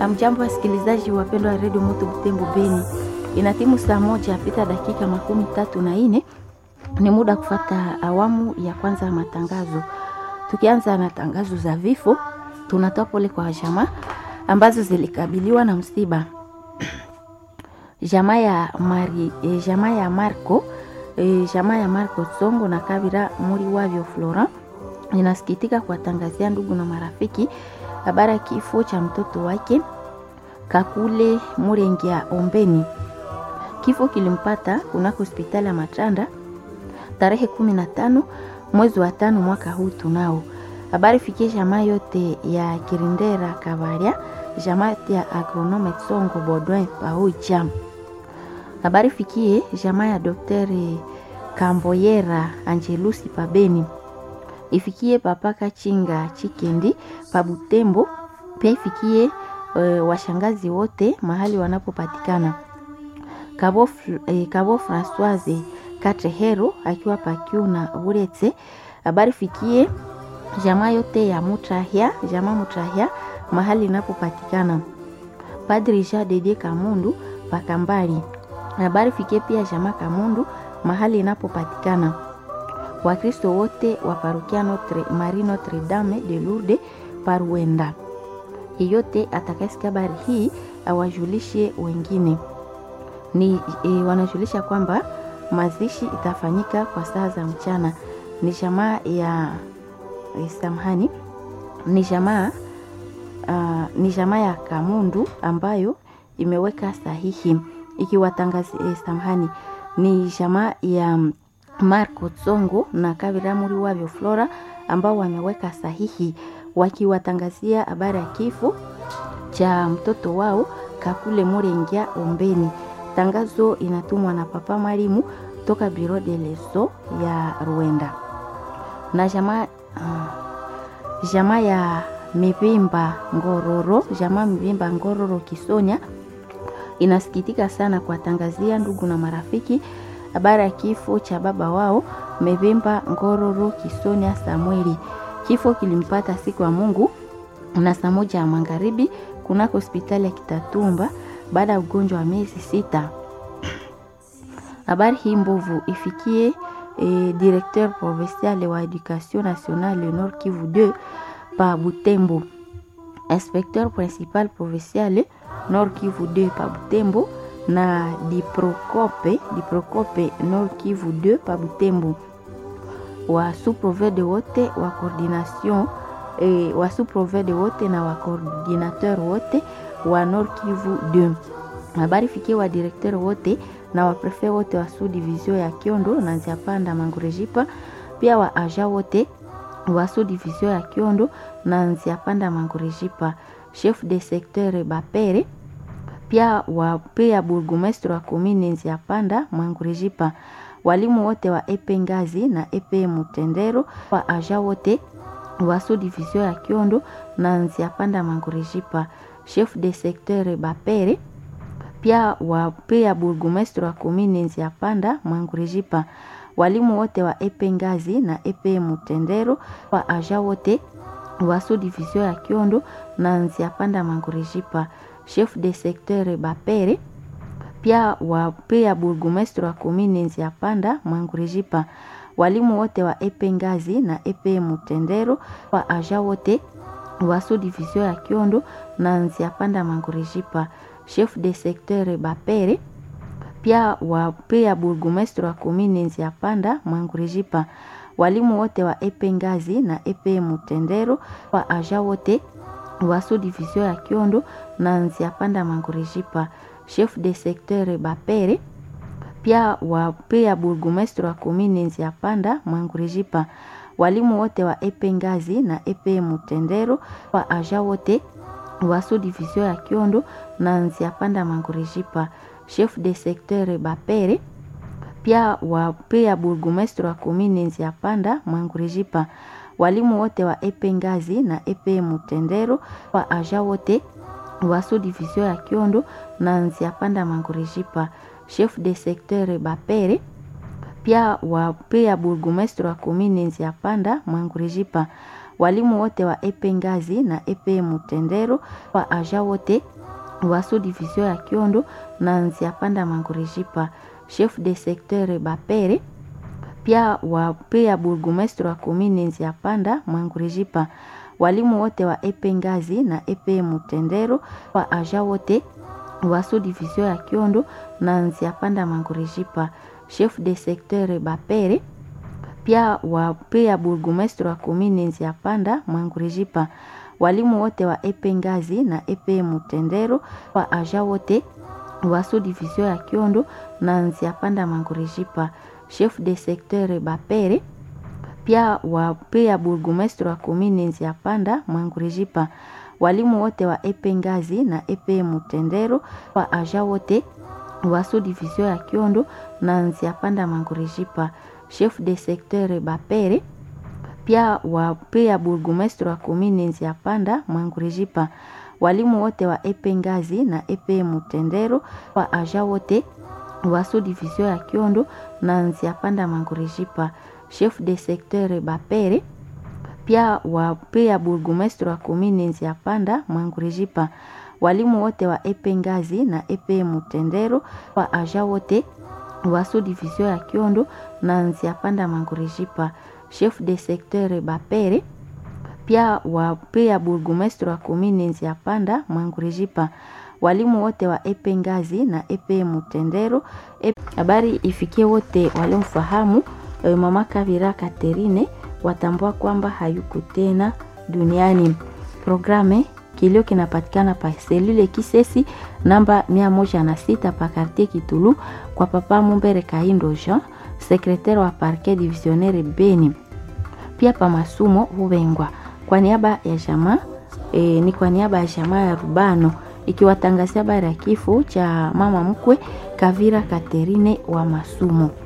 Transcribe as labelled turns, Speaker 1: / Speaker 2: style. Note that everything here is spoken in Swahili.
Speaker 1: Amjambo wasikilizaji wapendwa wa redio Moto Butembo Beni, ina timu saa moja pita dakika makumi tatu na nne ni muda kufata awamu ya kwanza ya matangazo. Tukianza na tangazo za vifo, tunatoa pole kwa jamaa ambazo zilikabiliwa na msiba. Jamaa ya Mari, eh, jamaa ya Marco eh, jamaa ya Marco Tsongo na Kabira muri wavyo Florent inasikitika kuwatangazia ndugu na marafiki habari ya kifo cha mtoto wake Kakule Murengia Ombeni. Kifo kilimpata kunako hospitali ya Matanda tarehe kumi na tano mwezi wa tano mwaka huu tunao. Habari fikie jamaa yote ya Kirindera Kavaria, jamaa ya agronome Tsongo Bodwin Pauja. Habari fikie jamaa ya Daktari Kamboyera Angelusi Pabeni ifikie papaka chinga chikendi pabutembo pia ifikie uh, washangazi wote mahali wanapopatikana kabo, eh, kabo Francoise Katrehero akiwa pakiu na Buretse. Habari fikie jamaa yote ya Mutrahya, jamaa Mutrahya mahali inapopatikana Padri Jean Dedie Kamundu Pakambali. Habari fikie pia jamaa Kamundu mahali inapopatikana Wakristo wote wa parokia Notre, Marie Notre Dame de Lourdes Paruenda. Yeyote atakayesikia habari hii awajulishe wengine. Ni e, wanajulisha kwamba mazishi itafanyika kwa saa za mchana. Ni jamaa ya e, samahani, ni jamaa uh, ni jamaa ya Kamundu ambayo imeweka sahihi ikiwatangazia e, samahani, ni jamaa ya Marco Tsongo na Kabira muri wavyo Flora ambao wameweka sahihi wakiwatangazia habari ya kifo cha mtoto wao Kakule Murengia Ombeni. Tangazo inatumwa na Papa Mwalimu toka Biro de Leso ya Rwanda na jamaa uh, jamaa ya Mivimba Ngororo, jamaa Mivimba Ngororo Kisonya inasikitika sana kuwatangazia ndugu na marafiki habari ya kifo cha baba wao Mevimba Ngororo Kisonia Samueli. Kifo kilimpata siku ya Mungu na saa moja ya magharibi kunako hospitali ya Kitatumba baada ya ugonjwa wa miezi sita. Habari hii mbovu ifikie eh, directeur provincial wa education nationale Nord Kivu 2 pa Butembo, inspecteur principal provincial Nord Kivu 2 pa Butembo na Diprocope, Diprocope Nord Kivu 2 pa Butembo, wa sous-provede wote wa coordination eh, wa sous-provede wote na wa coordinateur wote wa Nord Kivu 2. Habari fikie wa directeur wote na wa prefet wote wa sous division ya Kiondo na Nziapanda Mangurejipa, pia wa aja wote wa sous division ya Kiondo na Nziapanda Mangurejipa, chef de secteur Bapere pia wa pia burgomestre wa komine Nziapanda Mangurejipa, walimu wote wa epe Ngazi na epe Mutendero, wa aja wote wa sous division ya Kiondo na Nziapanda Mangurejipa, chef de secteur Bapere pia wa pia burgomestre wa komine Nziapanda Mangurejipa, walimu wote wa epe Ngazi na epe Mutendero, wa aja wote wa sous division ya Kiondo na Nziapanda Mangurejipa chef de secteur Bapere pia wa pia burgomestre wa komine Nziapanda Mangurejipa, walimu wote wa epe Ngazi na epe Mutendero, wa aja wote wa sous division ya Kiondo na Nziapanda Mangurejipa, chef de secteur Bapere pia wa pia burgomestre wa komine Nziapanda Mangurejipa, walimu wote wa epe Ngazi na epe Mutendero, wa aja wote wa sous division ya Kiondo na Nziapanda Mangurejipa, chef de secteur Bapere pia wa pia burgomestre wa komine Nziapanda Mangurejipa, walimu wote wa epe Ngazi na epe Mutendero, wa aja wote wa sous division ya Kiondo na Nziapanda Mangurejipa, chef de secteur Bapere pia wa pia burgomestre wa komine Nziapanda Mangurejipa, walimu wote wa epe Ngazi na epe Mutendero, wa aja wote wa sous division ya Kiondo na Nziapanda Mangurejipa, chef de secteur Bapere pia wa pia burgomestre wa komine Nziapanda Mangurejipa, walimu wote wa epe Ngazi na epe Mutendero, wa aja wote wa sous-division ya Kiondo na Nziapanda Mangurejipa, chef de secteur Bapere pia wa pia burgomestre wa komine Nziapanda Mangurejipa, walimu wote wa epe Ngazi na epe Mutendero, wa aja wote wa sous-division ya Kiondo na Nziapanda Mangurejipa, chef de secteur Bapere pia wa pia burgomestre wa komine Nziapanda Mangurejipa, walimu wote wa epe Ngazi na epe Mutendero, wa aja wote wa sous-division ya Kiondo na Nziapanda Mangurejipa, chef de secteur Bapere pia wa pia burgomestre wa komine Nziapanda Mangurejipa, walimu wote wa epe Ngazi na epe Mutendero, wa aja wote wa sous-division ya Kiondo na Nziapanda Mangurejipa, chef de secteur Bapere pia wa pia burgomestre wa komine Nziapanda Mangurejipa, walimu wote wa epe Ngazi na epe Mutendero, wa aja wote wa sous-division ya Kiondo na Nziapanda Mangurejipa, chef de secteur Bapere pia wa pia burgomestre wa komine Nziapanda Mangurejipa, walimu wote wa epe Ngazi na epe Mutendero, wa aja wote wa sous-division ya Kiondo na Nziapanda Mangurejipa, chef de secteur Bapere pia wa pia burgomestre wa komine Nziapanda Mangurejipa, walimu wote wa epe Ngazi na epe Mutendero. Habari ifikie wote waliomfahamu e, mama Kavira Katerine watambua kwamba hayuko tena duniani. Programe kilio kinapatikana pa selule Kisesi namba mia moja na sita pa quartier Kitulu kwa papa Mumbere Kaindo Jean, secretaire wa parquet divisionnaire Beni, pia pa masumo Hubengwa kwa niaba ya jamaa e, ni kwa niaba ya jamaa ya Rubano ikiwatangazia habari ya kifo cha mama mkwe Kavira Katerine wa Masumo.